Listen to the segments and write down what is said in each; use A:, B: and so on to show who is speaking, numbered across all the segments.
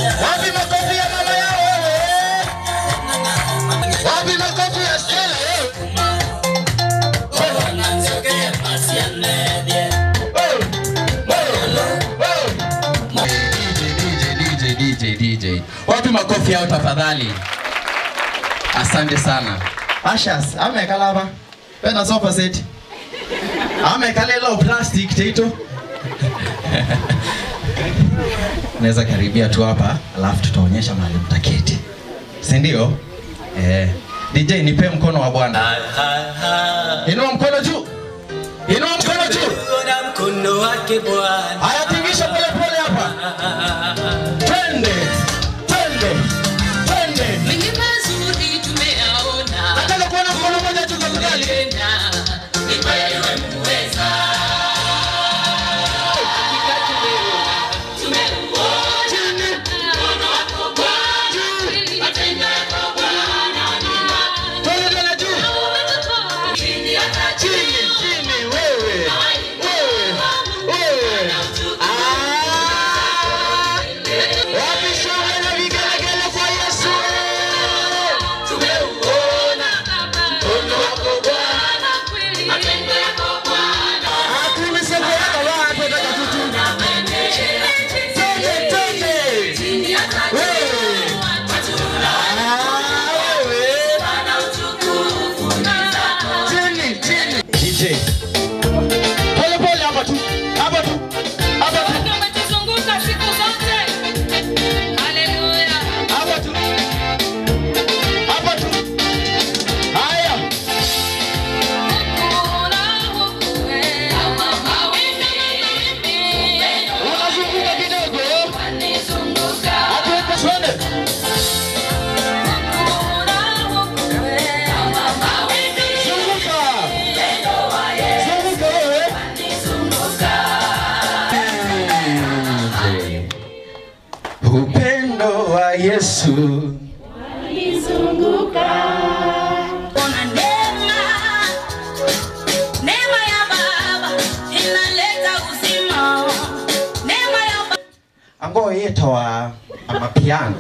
A: Wapi makofi ya mama yao wewe? Wapi makofi ya Stella wewe? DJ, DJ, DJ. Wapi makofi yao tafadhali? Asante sana. Ashas, amekala hapa. Pena sofa set. Amekala ile plastic teito. Naweza karibia tu hapa, alafu tutaonyesha mahali mtaketi. Si ndio? Eh. DJ nipe mkono wa Bwana. Inua mkono juu. Inua mkono juu.
B: Ona mkono wake Bwana.
A: Haya tingisha pole pole hapa. Twende. Twende. Twende.
C: Mengi mazuri tumeyaona.
A: Nataka kuona mkono mmoja tu tafadhali.
C: Tena, ni wewe muweza. Hakika tumeona, tumeuona mkono wako Bwana. Matendo yako Bwana ni makuu.
A: Twende tena juu.
C: Umetutoa chini hata
A: Chini,
C: juu.
A: chini, wewe. Wewe. Wewe. Ah. Wapi shangwe na vigelegele kwa Yesu?
C: Tumeuona mkono wako Bwana. Matendo yako Bwana.
A: Hakuna soko yako watu wataka tutu. Twende, twende.
C: Chini hata
A: Wewe.
C: juu. Watuna
A: Ah, wewe.
C: Bwana utukufu ni zako.
A: Chini, chini. DJ. Pole pole hapa tu. Hapa tu. Hapa tu.
C: Umetuzunguka siku zote. Haleluya.
A: Hapa tu. Hapa tu. Haya. Unazunguka kidogo. Hapo twende. Zunguka. Zunguka wewe. Upendo wa Yesu
C: Ona neema, neema ya Baba inaleta uzima. Neema ya Baba
A: ango yetwa amapiano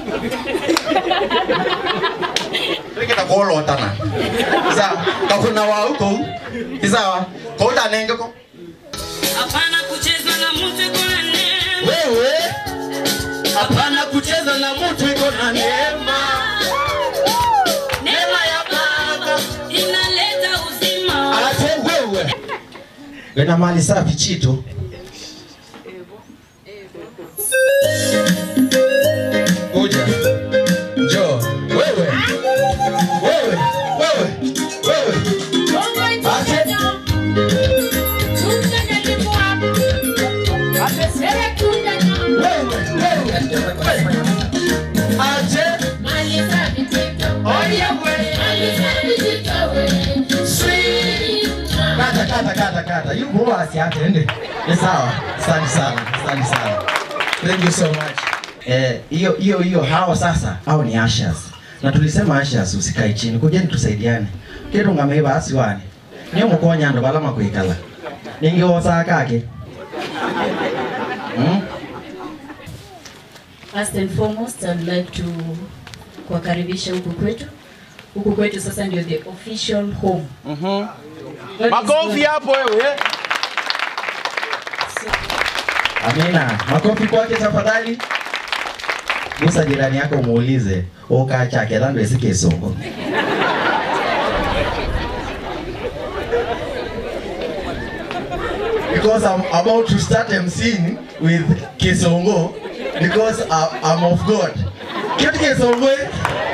A: rikita kolotana sa kakuna wa huko isawa kotanenge ko
C: hapana kucheza na mtu iko na neema.
A: wewe hapana kucheza na mtu iko na neema
C: Neema ya Baba inaleta uzima.
A: ate wewe wena mali safi chito kuja njoo wewe wewe wewe wewe ate wewe wewe ate kata kata kata kata yuko wasi atende ni sawa asante sana asante sana thank you so much eh hiyo hiyo hiyo hao sasa hao ni ashas na tulisema ashas usikae chini kujeni tusaidiane kero ngameiba asiwani niyo mukonya ndo balama kuikala ningiwosa kake hmm?
D: First and foremost, I'd like to kuwakaribisha huku kwetu. Huku kwetu sasa ndio the official home. God is
A: makofi
D: good.
A: hapo wewe amina makofi kwake tafadhali gusa jirani yako muulize oka chake thando esike songo because I'm about to start emceeing with Kisongo because I- I'm of God. Kitu Kisongo. eh?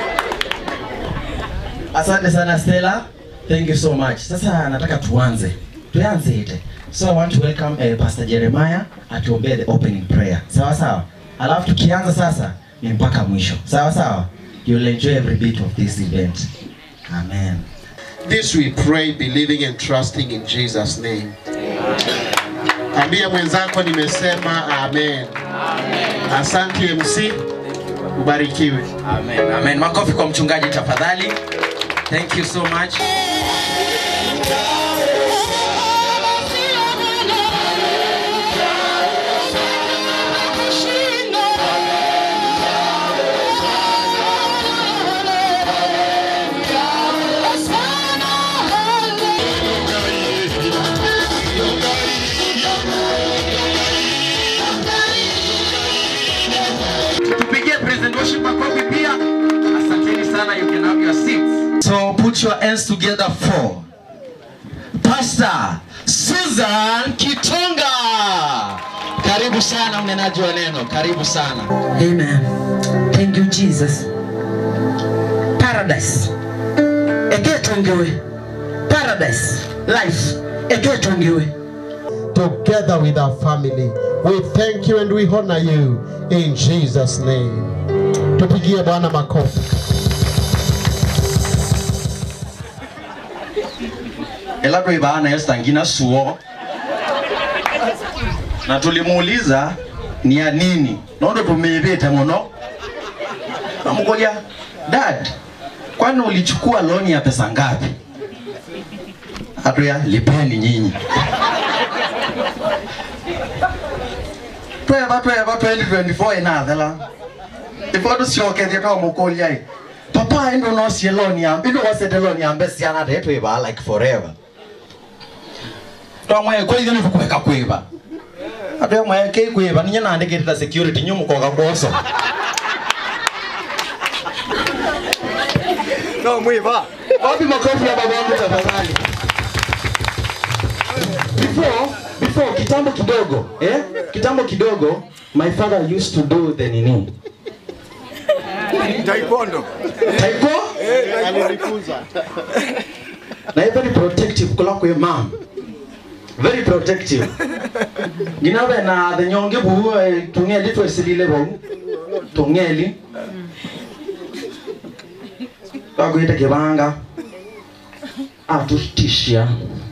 A: Asante sana Stella. Thank you so much. Sasa nataka tuanze. Tuanze ite. So I want to welcome uh, Pastor Jeremiah atuombee the opening prayer. Sawa sawa. Alafu tukianza sasa ni mpaka mwisho. Sawa sawa. You'll enjoy every bit of this event. Amen.
E: This we pray believing and trusting in Jesus name. Ambia mwenzako nimesema amen. Asante MC. Ubarikiwe.
A: Amen. Amen. Makofi kwa mchungaji tafadhali. Thank you so much. worship makofi pia. Asanteni sana, you can have your seats. So put your hands together for Pastor Susan Kitonga. Karibu sana mnenaji wa neno, karibu sana.
F: Amen. Thank you, Jesus. Paradise. Eketongewe. Paradise. Life. Eketongewe.
E: together with our family. We thank you and we honor you in Jesus name. Tupigie Bwana makofi.
A: Elapo ibana Esther ngina suo. Na tulimuuliza ni ya nini? Nondo tumebeta muno. Amukolia, dad, kwani ulichukua loan ya pesa ngapi? Hatuya lipeni nyinyi. Tweva tweva 2024 inathela. Ifoto siokethia kama mukolia i. Papa endo no sie loan ya, endo wasete loan ya mbesi ana tetu iba like forever. Twamwe kwa hiyo nikuweka kwiba. Atuya mwe ke kwiba ninya nandikirira security nyumu koga boso. No mwiba. Wapi makofi ya babangu tafadhali? Before before kitambo kidogo, eh? Kitambo kidogo my father used to do the nini?
G: Taekwondo.
A: Taiko? Na yeye very protective kula kwa mom. Very protective. Ginabe na the nyonge bu tungeli to silile bo. Tungeli. Bakuita kibanga. Atutishia.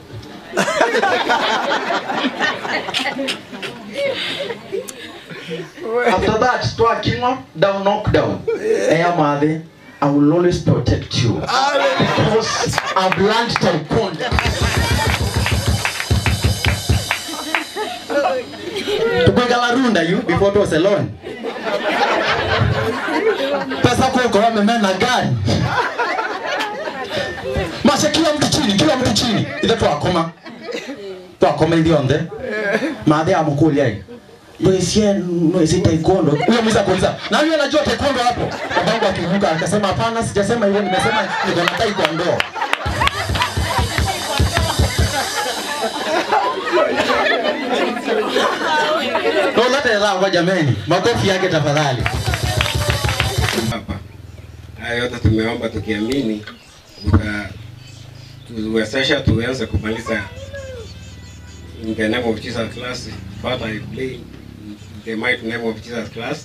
A: After that, twakinwa down knock down. Eya mother, I will always protect you because I've learned taekwondo. Tukwegala runda you before to salon. Pesa kuko wamemena gani? Masha kila mtu chini, kila mtu chini. Ile twakoma. Twakoma ilionde. Madhe amukulia hii Mwesie mwezi taekwondo. Huyo mwiza kuuliza. Na huyo anajua taekwondo hapo. Babangu akivuka akasema hapana sijasema hivyo nimesema niko na taekwondo. Ndio lete la kwa jameni. Makofi yake tafadhali.
G: Hapa. Haya yote tumeomba tukiamini utatuwezesha tuweze kumaliza in the name of Jesus Christ. Father, I pray in the mighty name of Jesus Christ.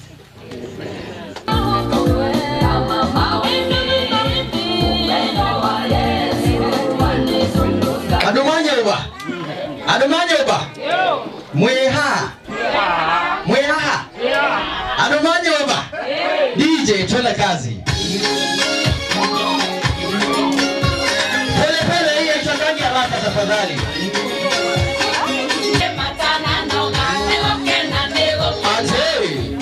A: Adumanye uba. Adumanye uba. Mweha. Mweha. Adumanye uba. DJ twende kazi. Pole pole hii haitangaji haraka tafadhali. Ate.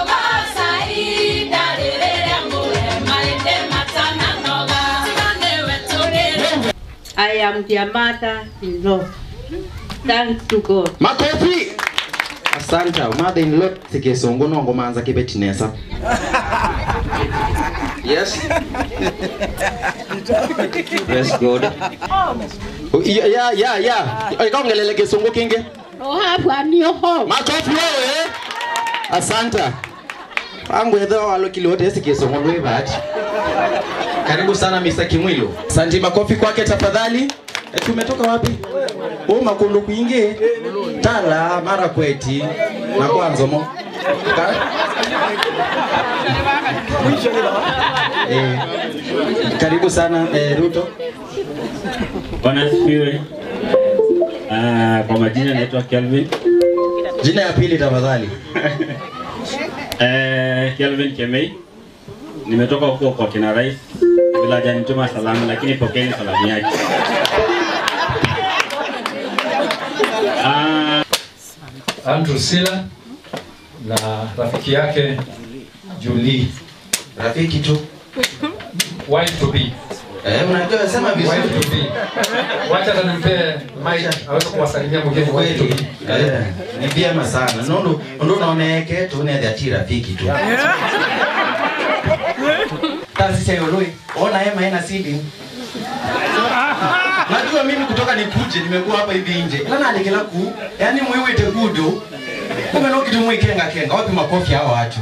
H: I am their mother-in-law. Thanks to God.
A: Makofi. Asante. Mother in law sikesongo nongo manza kibetinesa. Yes. Yes God. Oh, Yeah yeah yeah. yeah. Ikongelele kisongo kinge. Makofi wewe. Asante. Pangu edho walo kilote sikesongo lwe bahati. Karibu sana Mr. Kimwilo. Asante makofi kwake tafadhali. E, tumetoka wapi? Oh, makundu kuingi. Tala mara kweti. Na kwanza mo. Ka- Eh, karibu sana eh, Ruto.
I: Bwana asifiwe. Ah, kwa majina naitwa Kelvin.
A: Jina ya pili tafadhali.
I: Eh, Kelvin Kemei. Nimetoka huko kwa kina Rais bila hajanituma salamu, lakini pokeeni salamu yake. Ah,
J: Andrew Sila na rafiki yake Julie,
A: Rafiki tu.
J: wife to be.
A: Eh, unajua sema vizuri.
J: Wife to be. Wacha hata nimpe mic aweze kuwasalimia mgeni wife to
A: Kweli.
J: be.
A: Eh, ni vyema sana. Nondo ndo naoneke tu ne dhati rafiki tu. kazi sio loi ona hema haina ceiling najua mimi kutoka nikuje nimekuwa hapa hivi nje ila nalikela ku yani mwiwite kudu kumbe no kitu mwikenga kenga wapi makofi hawa watu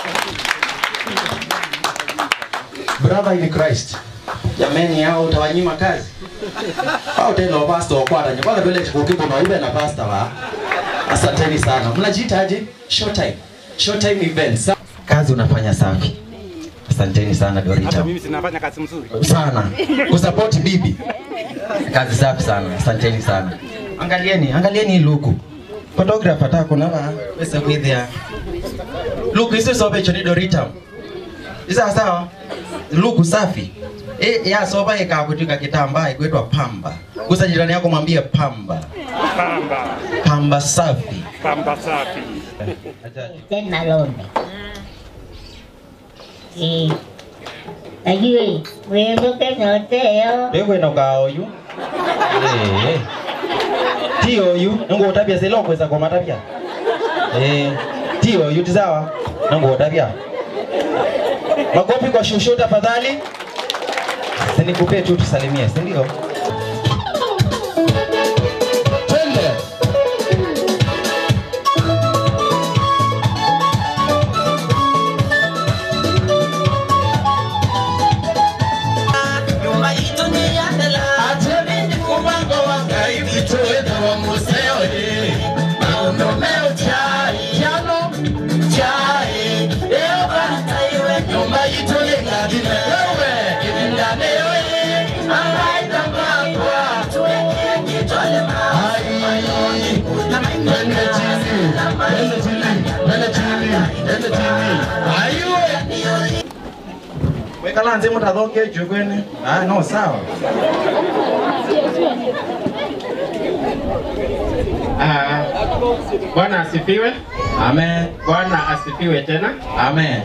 A: brother in Christ jameni hao utawanyima kazi au tena pastor wa kwata kwanza vile chikukipo na ibe na pastor wa asanteni sana mnajiitaje short time short time events kazi unafanya safi asanteni sana Dorita
K: Hata mimi sinafanya kazi mzuri.
A: sana kusupport bibi kazi safi sana asanteni sana angalieni angalieni hii luku photographer ta kuna ba pesa kwithia luku hizo sobe choni dorita isa sawa luku safi e, ya soba ikakutika kitambaa ikwetwa pamba gusa jirani yako mwambie pamba
K: Pamba.
A: pamba safi
K: Pamba safi.
L: tena lombe Eh, ajue wewe noteo
A: wewe na ukaoyu eh ti oyu ngo utabia selo kweza kwa matabia eh ti oyu tizawa ngo utabia makofi kwa shushu tafadhali sinikupee tu tusalimie si ndio twende
B: nyumba ito ni yandela atebindi kubango wangai vitoeda wa museo ye maundomeo chai chano chai eo banataiwe nyumba ito ni ngadine wewe ilindaneo ye angaita mbakwa tuweke kitole mayoni na maingani na maingani
A: wekala nze mutathonge juu kwene ah no sawa
M: Ah, Bwana asifiwe.
A: Amen.
M: Bwana asifiwe tena.
A: Amen.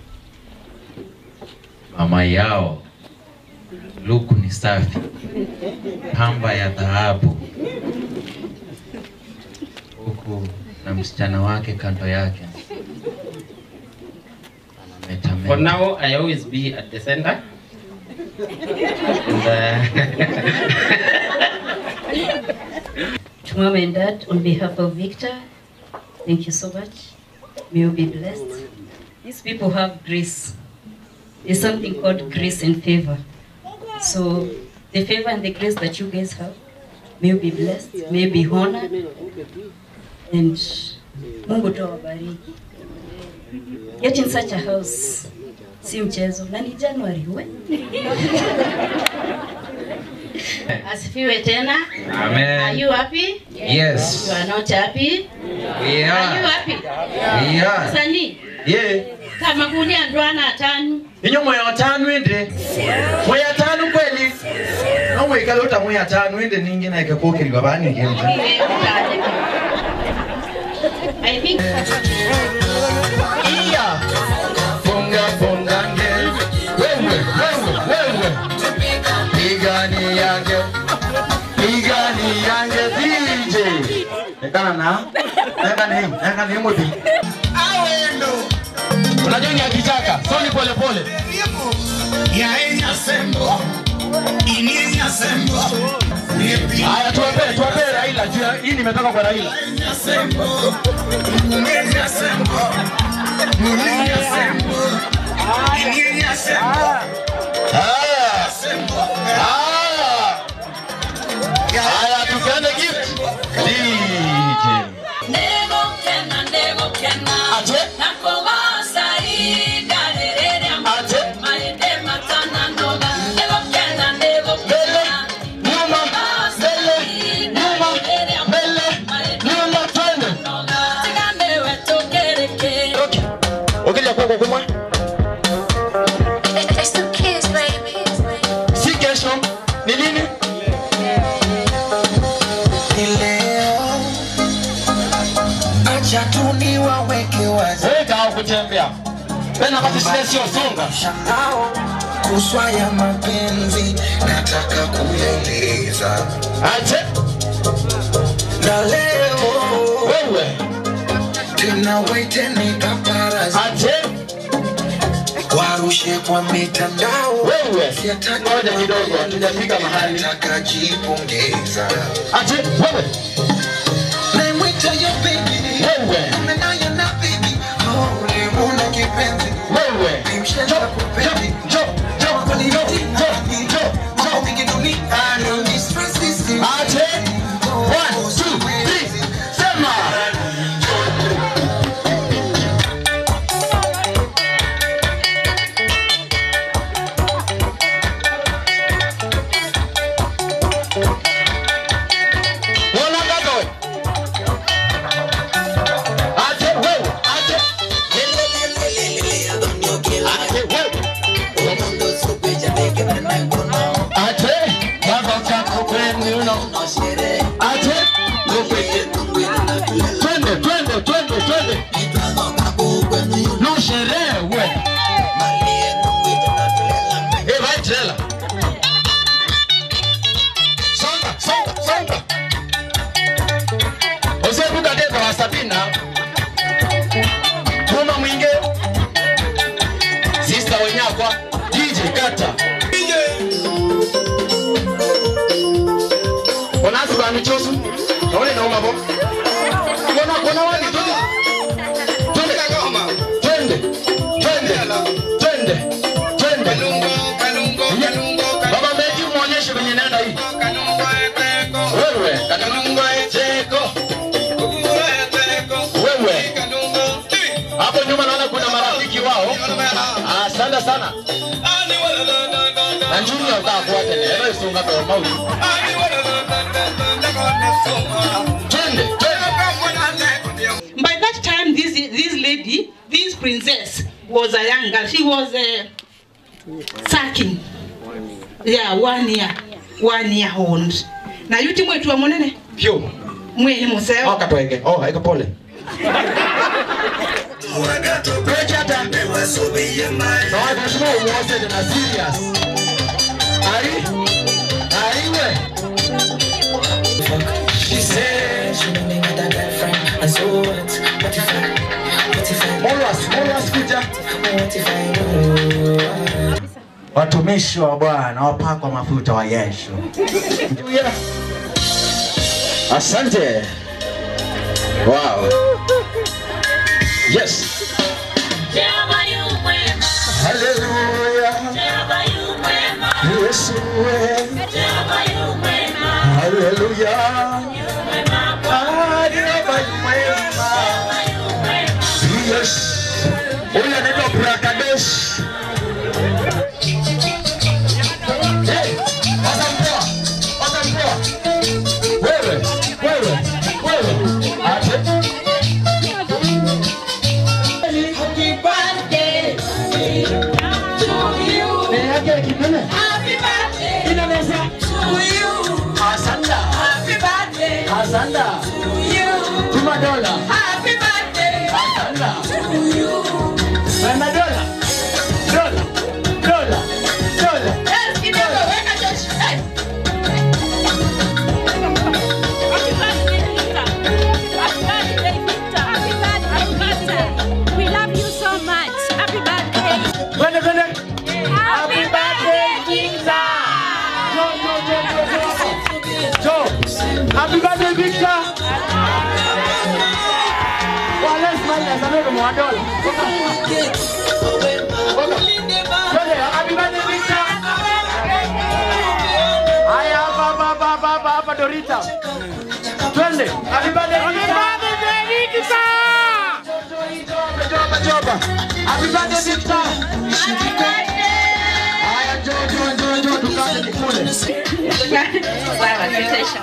N: mama yao luku ni safi pamba ya dhahabu huku na msichana wake kando yake Anametameta.
M: For now, I always be at the center. And,
D: To mom and dad, on behalf of Victor, thank you so much. May you be blessed. These people have grace. There's something called grace and favor. So the favor and the grace that you guys have, may you be blessed, may you be honored, and Mungu tu awabariki. Get in such a house, si mchezo, na ni January we. Asifiwe tena.
N: Amen.
D: Are you happy?
N: Yes.
D: You are not happy?
N: We
D: Are
N: are.
D: you happy?
N: We are.
D: Sani,
A: ye
D: kama kulia ndwana atanu.
A: inyo mwe watano ende mwe atano kweli no mwe kala uta mwe atano ende ningi na ikakokeliwa bani ngenje
D: I think
A: iya funga funga nge wewe wewe wewe pigani yange pigani yange DJ ekana na ekana hii ekana hii mwe
B: awendo
A: unajua ni akitaka soni pole pole
B: yaenya sembo inienya sembo
A: haya tuwapee tuwapee Raila juu ya- hii nimetoka kwa Raila
B: yaenya sembo inienya sembo inienya sembo inienya sembo
A: haya
B: sembo
A: haya haya tupeane gift DJ
C: Nego kena, nego kena. Nakogosa igalelele amate. Maende matana ndoga. Nego kena, nego kena. Nakogosa igalelele amate. Maende matana ndoga. Tigande wetu kereke.
A: ukija kwako kumwa si kesho ni lini
B: Ni leo acha tu niwaweke wazi
A: weka au kutembea tena basi sile sio songa
B: mshangao kuswa ya mapenzi nataka kueleza
A: ache
B: na leo
A: wewe
B: tena waite ni paparazi
A: ache
B: warusha nirushe kwa mitandao
E: Wewe,
B: Siyataka
E: ngoja kidogo, hatujafika mahali.
B: nataka jipongeza
E: Ati wewe,
B: naimwita yo baby
E: wewe,
B: umenayo na baby oh ulimuna kipenzi
E: wewe.
B: nimshenza kupendi
E: Jo, jo,
B: Mambo ni
E: jo,
B: mtihani.
E: jo, jo,
B: Mambo mingi duniani ni stress hizi.
E: Ate, one, two, three, sema. Wala gago. Ate, wewe, ate. Ate, wewe. Ate, baba chako kwenu uno. Ate, twende, twende, twende, twende. No sherehe we. Eh, vai trela. Songa, songa, songa. Usibuka deka wa Sabina. Kuma mwinge. Sister Wenyakwa, DJ Kata. DJ. Onasi ba michosu. Naone na umabo. Kona kona wani twende. Twende kagoma. Twende. Twende. Twende. Twende. Baba Meji muonyeshe venye naenda hii. Wewe, kanungo eteko. Wewe. Hapo nyuma naona kuna marafiki wao. Asante sana. Na Junior utafuata ni ero isunga kwa mauti. Twende, twende.
O: By that time, this this lady, this princess, was a young girl. She was uh, sucking. Yeah, one year, one year old. Na yuti mwetu wa munene
E: Pyo.
O: mweni museo.
E: Oh, katweke. Oh, haiko pole. Prechata. Na watu washimo umuose na serious. Ari? Ariwe.
B: She said she never got a girlfriend And so what? What if I What if I
E: Always, always kuja.
B: What if I know
A: Watumishi wa Bwana wapakwa mafuta wa Yesu.
E: Yeah. Asante. Wow. Yes. Hallelujah. Yesu we. Hallelujah. Ah, Jehova yu mwema. Yes. Huyu anaitwa Brakadesh. Hey, watamtoa, watamtoa. Wewe, wewe, wewe. Ate.
B: Happy birthday
E: Mbele yake kinene.
B: Happy birthday
E: Inanesa.
B: to you
E: Asanda.
B: Happy birthday
E: Asanda.
B: to you
E: Tuma dola.
B: Happy birthday
E: Asanda.
B: to you
E: Penda dola. Dola. Dola. Dola.
B: Yes, kidogo weka Josh. Hey.
C: We love you so much. Happy birthday.
E: Twende, twende.
C: Happy birthday, Victor.
E: Jo, jo, jo, jo, jo. Jo. Happy birthday, Victor. Wale smile ya samehe mwa dola. Twende, happy birthday, Victor. Haya, hapa, hapa, hapa, hapa, hapa, hapa, Dorita. Twende. Happy birthday, Victor. Joba, joba. Happy birthday, Victor. Haya, njoo, njoo, njoo, njoo, tukate nikule.
O: Sawa, tutasha.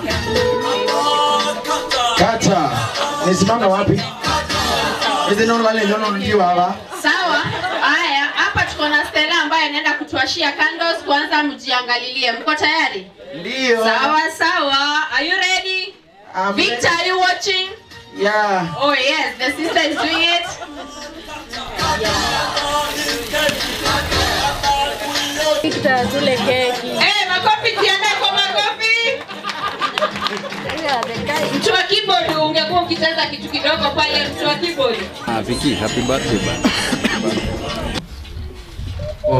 E: Kata, nisimame wapi? Hizi nono wale nono ndio hapa.
H: Sawa. Haya, hapa tuko na Stella ambaye anaenda kutuashia candles. Kwanza mjiangalilie. Mko tayari?
E: Ndio.
H: Sawa sawa. Are you ready?
E: I'm
H: Victor, are you watching?
E: Yeah.
H: Oh yes, the sister is doing it.
C: Victor, tule keki.
H: Eh, makofi jiandae kwa makofi. Mtu wa keyboard ungekuwa ukicheza kitu kidogo pale mtu wa keyboard.
P: Ah, Vicky, happy birthday bana.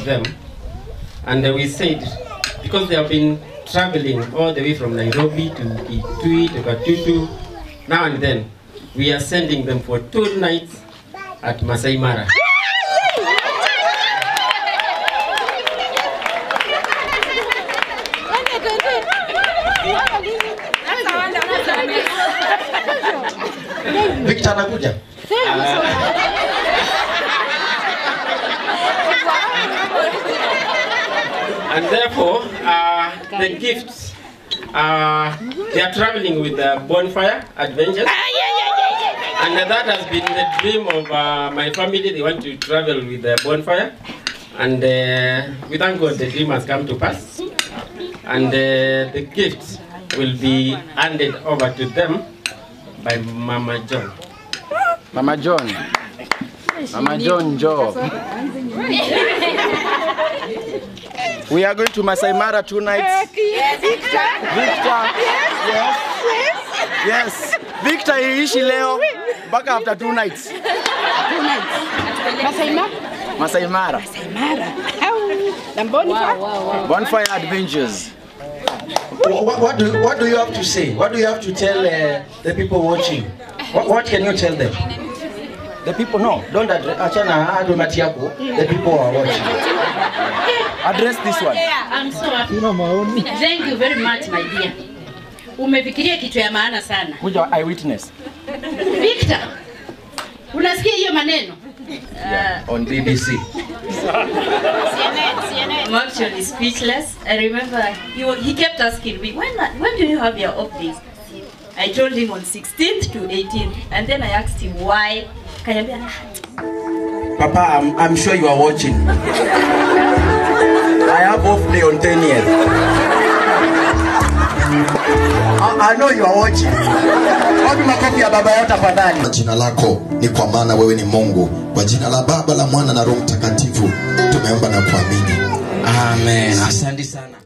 M: them. And uh, we said, because they have been traveling all the way from Nairobi to Kitui to Katutu, now and then, we are sending them for two nights at Masai Mara.
A: Victor anakuja.
M: and therefore, uh, the gifts, uh, they are traveling with the bonfire adventures. And that has been the dream of uh, my family. They want to travel with the bonfire. And uh, we thank God the dream has come to pass. And uh, the gifts will be handed over to them by Mama John.
P: Mama John. Mama John Job. We are going to Masai Mara two nights. Victor. Yes. Yes. Victor iishi leo mpaka after two nights.
Q: Two nights. Masai Mara.
P: Masai Mara.
Q: Masai Mara. Na bonfire.
P: Bonfire Adventures.
A: What, what, do, what do you have to say? What do you have to tell uh, the people watching? What, what can you tell them? The people, no, don't address, achana hadi mati yako. The people are watching.
P: Address this one.
R: I'm so happy. Thank you very much my dear. Umefikiria kitu ya maana sana.
P: Kuja eyewitness.
R: Victor, unasikia hiyo maneno?
A: Yeah, on BBC.
D: I'm actually speechless. I remember he, wa- he kept asking me, when, when do you have your off days? I told him on 16th to 18th. And then I asked him why. Kanyambia,
A: Papa, I'm, I'm sure you are watching. I have off day on 10 years. I, I know you are watching. Wapi makofi ya baba yao tafadhali?
S: Kwa jina lako ni kwa maana wewe ni Mungu. Kwa jina la Baba, la Mwana na Roho Mtakatifu tumeomba na kuamini.
A: Amen. Asante sana.